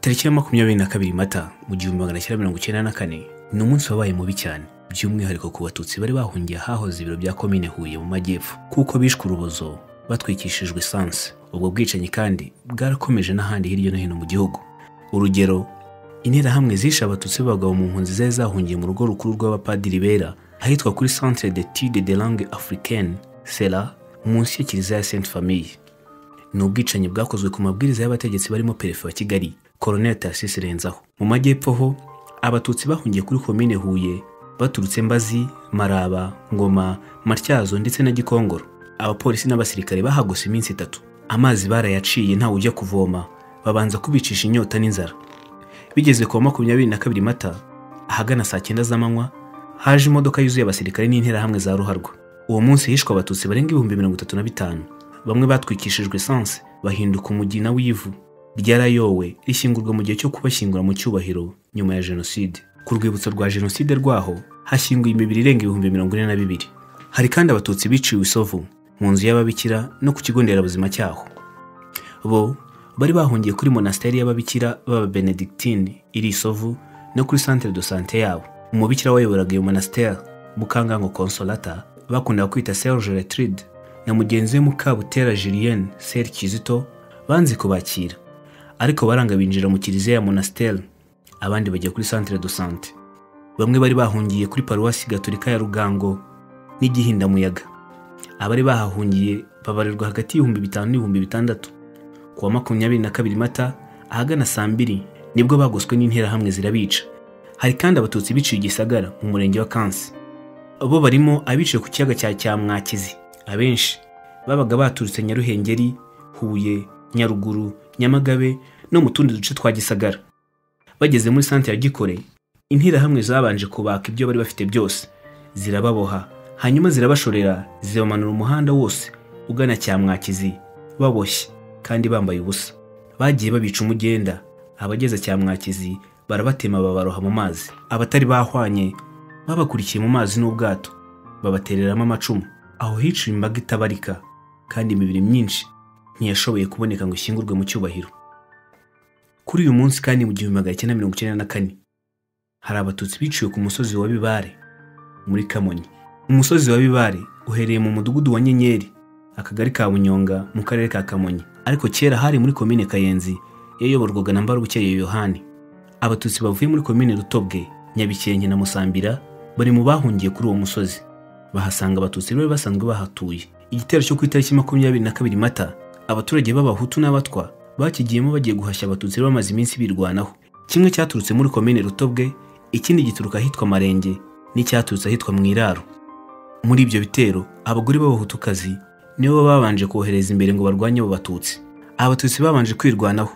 tariki ya makumyabiri na kabiri mata mu gihumbi magana cyenda mirongo icyenda na kane ni umunsi wabaye mubi cyane by'umwihariko ku batutsi bari bahungiye ahahoze ibiro bya komine huye mu majyepfo kuko bishwe urubozo batwikishijwe esanse ubwo bwicanyi kandi bwarakomeje n'ahandi hirya no hino mu gihugu urugero interahamwe zishe abatutsi b'abagabo mu mpunzi zari zahungiye mu rugo rukuru rw'abapadiri bera ahitwa kuri centre d'étude de langue africaine sera munsi ya kiliziya ya sainte famille ni ubwicanyi bwakozwe ku mabwiriza y'abategetsi barimo perefe wa kigali colonel tarcisse renzaho mu majyepfo ho abatutsi bahungiye kuri komine huye baturutse mbazi maraba ngoma matyazo ndetse na gikongoro abapolisi n'abasirikare bahagose iminsi itatu amazi barayaciye ntawe ujya kuvoma babanza kubicisha inyota n'inzara bigeze ku wa makumyabiri na kabiri mata ahagana saa cyenda z'amanywa haje imodoka yuzuye abasirikare n'interahamwe za ruharwa uwo munsi hishwe abatutsi barenga ibihumbi mirongo itatu na bitanu bamwe batwikishijwe esanse bahinduka umugina w'ivu ryarayowe rishyingurwa mu gihe cyo kubashyingura mu cyubahiro nyuma ya jenoside ku rwibutso rwa jenoside rwaho hashyinguye imibiri irenga ibihumbi mirongo ine na bibiri hari kandi abatutsi biciwe isovu mu nzu y'ababikira no ku kigo nderabuzima cyaho bo bari bahungiye kuri monasteri y'ababikira b'ababenedictine iri isovu no kuri centre de sante yabo umubikira wayoboraga iyo monasteri mukangango consolata bakundaga kwita serge retride na mugenzi we mukabutera julienne ser kizito banze kubakira ariko baranga binjira mu kiliziya ya monasteri abandi bajya kuri centre de sante bamwe bari bahungiye kuri paruwasi gatolika ya rugango n'igihindamuyaga abari bahahungiye babarirwa hagati y'ibihumbi bitanu n'ibihumbi bitandatu ku wa makumyabiri na kabiri mata ahagana saa mbiri nibwo bagoswe n'interahamwe zirabica hari kandi abatutsi biciye igisagara mu murenge wa kansi bo barimo abiciye ku kiyaga cya cyamwakizi abenshi babaga baturutse nyaruhengeri huye nyaruguru nyamagabe no mu tundi duce twa gisagara bageze muri sante ya gikore interahamwe zabanje kubaka ibyo bari bafite byose zirababoha hanyuma zirabashorera zibamanura umuhanda wose ugana cyamwakizi baboshye kandi bambaye ubusa bagiye babica umugenda abageze cyamwakizi barabatema babaroha mu mazi abatari bahwanye babakurikiye mu mazi n'ubwato babatereramo amacumu aho hiciwe imbaga itabarika kandi imibiri myinshi ntiyashoboye kuboneka ngo ishyingurwe mu cyubahiro kuri uyu munsi kandi mu gihumbi magana cyenda mirongo icyenda na kane hari abatutsi biciwe ku musozi wa bibare muri kamonyi umusozi wa bibare uhereye mu mudugudu wa nyenyeri akagari ka bunyonga mu karere ka kamonyi ariko kera hari muri komine kayenzi yayoborwaga na mbarukeye yohani abatutsi bavuye muri komine rutobwe nyabikenke na musambira bari mu bahungiye kuri uwo musozi bahasanga abatutsi bari basanzwe bahatuye igitero cyo ku itariki makumyabiri na kabiri mata abaturage b'abahutu n'abatwa bakigiyemo bagiye guhashya abatutsi bamaze iminsi birwanaho kimwe cyaturutse muri komine rutobwe ikindi gituruka ahitwa marenge n'icyaturutse ahitwa mu iraro muri ibyo bitero abagore b'abahutukazi nibo babanje kohereza imbere ngo barwanye abo batutsi abatutsi babanje kwirwanaho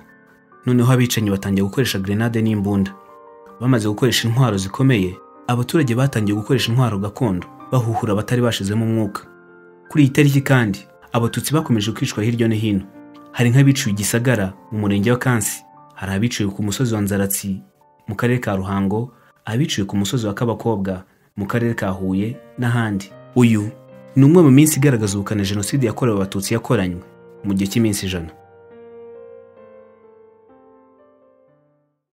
noneho abicanyi batangiye gukoresha grenade n'imbunda bamaze gukoresha intwaro zikomeye abaturage batangiye gukoresha intwaro gakondo bahuhura abatari bashizemo umwuka kuri iyi tariki kandi abatutsi bakomeje kwicwa hirya no hino hari nk'abiciwe igisagara mu murenge wa kansi hari abiciwe ku musozi wa nzaratsi mu karere ka ruhango abiciwe ku musozi wa kabakobwa mu karere ka huye n'ahandi uyu ni umwe mu minsi igaragaza ubukana jenoside yakorewe abatutsi yakoranywe mu gihe cy'iminsi ijana